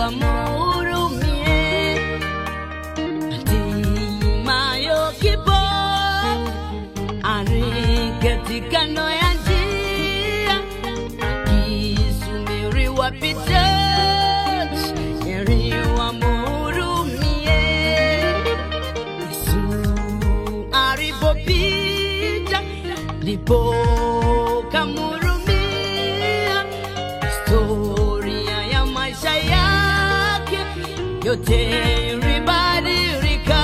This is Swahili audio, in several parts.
wamhurumie. Hatimayo kipo ari katika no ya njia, kisubiri wapita heri wamhurumie. Yesu alipopita ndipo kamhurumia. Historia ya maisha yake yote ilibadilika.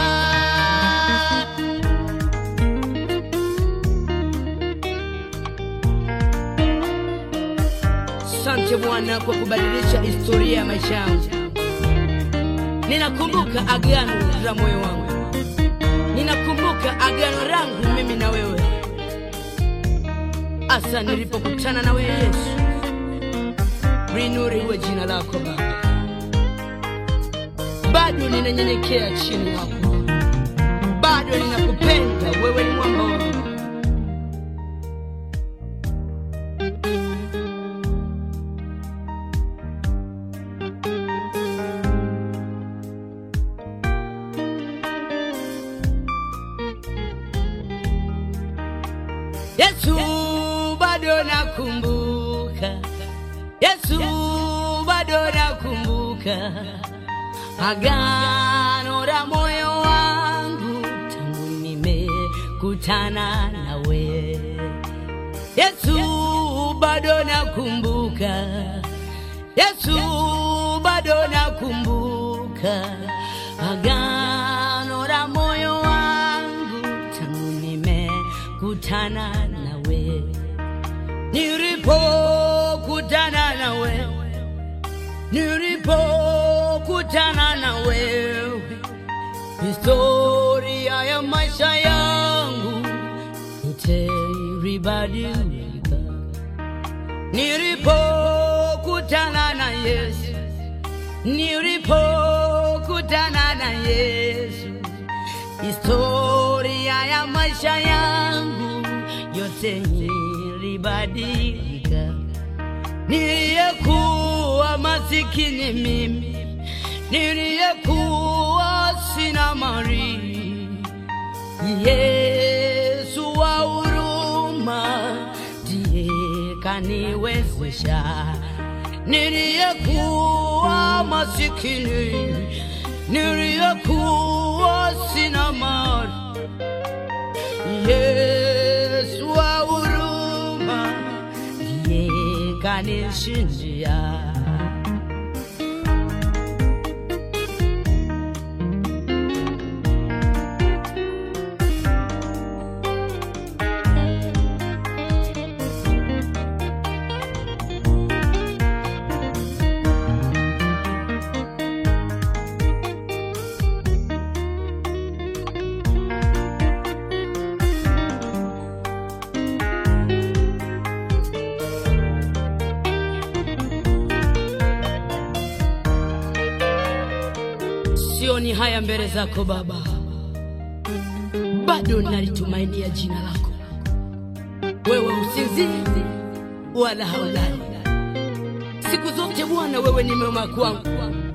Asante Bwana kwa kubadilisha historia ya maisha yangu. Ninakumbuka agano la moyo wangu, ninakumbuka agano langu mimi na wewe, hasa nilipokutana na wewe Yesu. Linuriwe jina lako Baba, bado ninanyenyekea chini yako, bado ninakupenda wewe, ni mwamba wangu. Yesu bado nakumbuka, Yesu bado nakumbuka agano la moyo wangu tangu nimekutana nawe. Yesu bado nakumbuka, Yesu bado nakumbuka agano la moyo wangu tangu nimekutana nawe, nilipokutana na wewe, nilipokutana na wewe, historia ya maisha yangu yote ilibadilika. Nilipokutana na Yesu, nilipokutana na Yesu, historia ya maisha yangu yote ilibadilika. Niliyekuwa masikini mimi, niliyekuwa sina mali, Yesu wa huruma ndiye kaniwezesha. Niliyekuwa masikini, niliyekuwa sina mali, Yesu wa huruma ndiye kanishindia. Sioni haya mbele zako Baba, bado nalitumainia jina lako. Wewe usinzii wala haulali, siku zote Bwana, wewe ni mwema kwangu.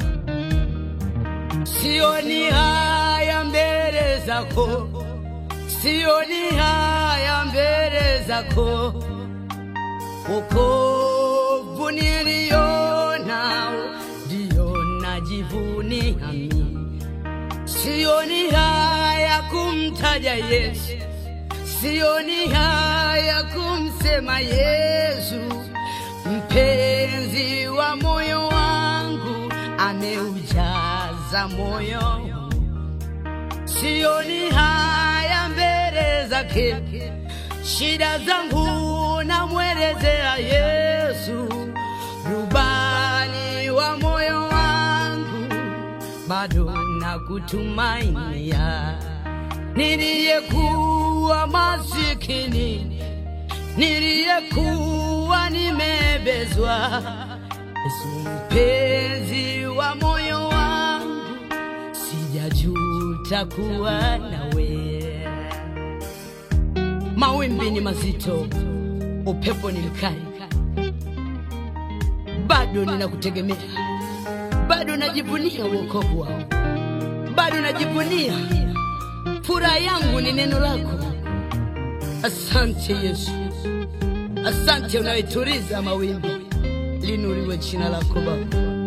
Sioni haya mbele zako, sioni haya mbele zako, wokovu nilionao ndio najivunia mimi. Sioni haya kumtaja Yesu, sioni haya kumsema Yesu, mpenzi wa moyo wangu, ameujaza moyo wangu. Sioni haya mbele zake, shida zangu namwelezea Yesu, rubani wa moyo wangu, bado nakutumainia. Niliyekuwa masikini, niliyekuwa nimebezwa, Yesu mpenzi wa moyo wangu, sijajuta kuwa nawe. Mawimbi ni mazito, upepo ni mkali, bado ninakutegemea, bado najivunia wokovu wao, bado najivunia furaha yangu ni neno lako. Asante Yesu, asante unayetuliza mawimbi, linuriwe jina lako Baba.